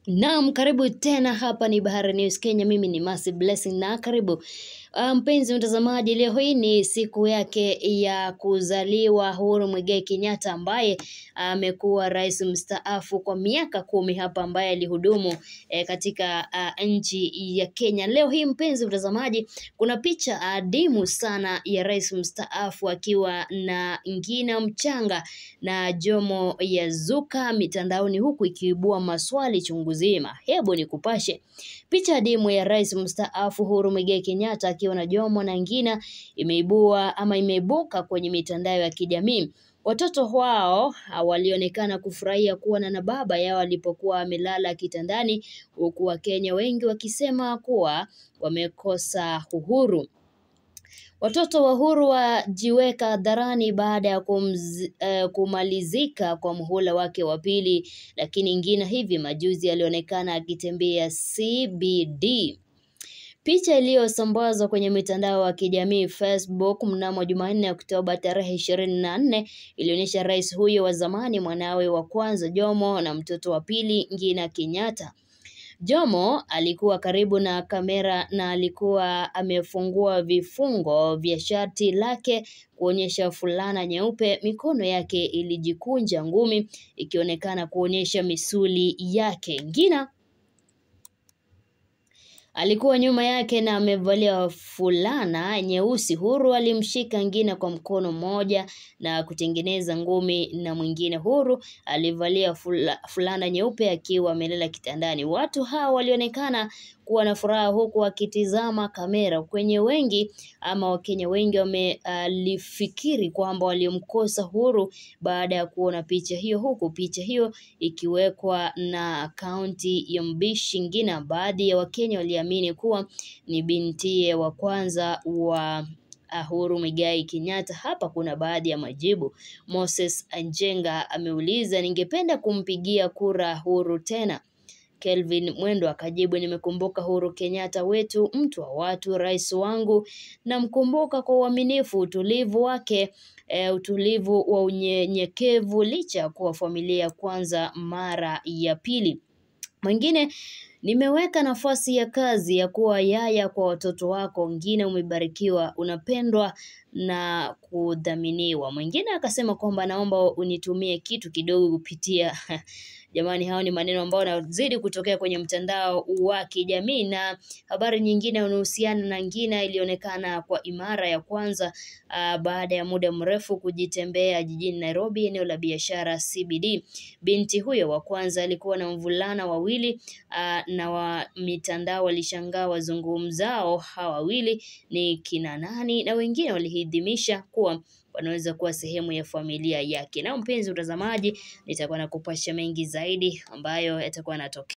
Naam, karibu tena hapa ni Bahari News Kenya. Mimi ni Mercy Blessing na karibu Ah, mpenzi mtazamaji, leo hii ni siku yake ya kuzaliwa Uhuru Muigai Kenyatta ambaye amekuwa rais mstaafu kwa miaka kumi hapa, ambaye alihudumu eh, katika ah, nchi ya Kenya. Leo hii mpenzi mtazamaji, kuna picha adimu sana ya rais mstaafu akiwa na Ngina Mchanga na Jomo yazuka mitandaoni huku ikiibua maswali chungu zima. Hebu nikupashe. Picha adimu ya rais mstaafu Uhuru Muigai Kenyatta akiwa na Jomo na Ngina imeibua ama imeibuka kwenye mitandao ya kijamii. Watoto wao ah, walionekana kufurahia kuona na baba yao alipokuwa amelala kitandani, huku Wakenya wengi wakisema kuwa wamekosa uhuru. Watoto wa Uhuru wajiweka hadharani baada ya kumzi, eh, kumalizika kwa muhula wake wa pili, lakini Ngina hivi majuzi alionekana akitembea CBD. Picha iliyosambazwa kwenye mitandao ya kijamii Facebook mnamo Jumanne Oktoba tarehe ishirini na nne ilionyesha rais huyo wa zamani, mwanawe wa kwanza Jomo na mtoto wa pili Ngina Kenyatta. Jomo alikuwa karibu na kamera na alikuwa amefungua vifungo vya shati lake kuonyesha fulana nyeupe. Mikono yake ilijikunja ngumi ikionekana kuonyesha misuli yake. Ngina alikuwa nyuma yake na amevalia fulana nyeusi. Huru alimshika Ngina kwa mkono mmoja na kutengeneza ngumi na mwingine. Huru alivalia fula, fulana nyeupe akiwa amelala kitandani. Watu hao walionekana kuwa na furaha huku wakitizama kamera. Kwenye wengi ama Wakenya wengi wamelifikiri kwamba waliomkosa Huru baada ya kuona picha hiyo, huku picha hiyo ikiwekwa na akaunti ya Mbishi Ngina. Baadhi ya Wakenya waliamini kuwa ni bintiye wa kwanza wa Uhuru Muigai Kenyatta. Hapa kuna baadhi ya majibu. Moses Anjenga ameuliza, ningependa kumpigia kura Uhuru tena. Kelvin Mwendo akajibu, nimekumbuka Uhuru Kenyatta wetu, mtu wa watu, rais wangu. Namkumbuka kwa uaminifu, utulivu wake, e, utulivu wa unyenyekevu licha ya kuwa familia kwanza mara ya pili. Mwingine nimeweka nafasi ya kazi ya kuwa yaya kwa watoto wako. Ngine umebarikiwa, unapendwa na kudhaminiwa. Mwingine akasema kwamba naomba unitumie kitu kidogo kupitia Jamani, hao ni maneno ambayo yanazidi kutokea kwenye mtandao wa kijamii. Na habari nyingine inahusiana na Ngina ilionekana kwa imara ya kwanza uh, baada ya muda mrefu kujitembea jijini Nairobi, eneo la biashara CBD. Binti huyo wa kwanza alikuwa na mvulana wawili uh, na wa mitandao walishangaa wazungumzao hawa wawili ni kina nani, na wengine walihidhimisha kuwa wanaweza kuwa sehemu ya familia yake. Na mpenzi mtazamaji, nitakuwa nakupasha mengi zaidi ambayo yatakuwa yanatokea.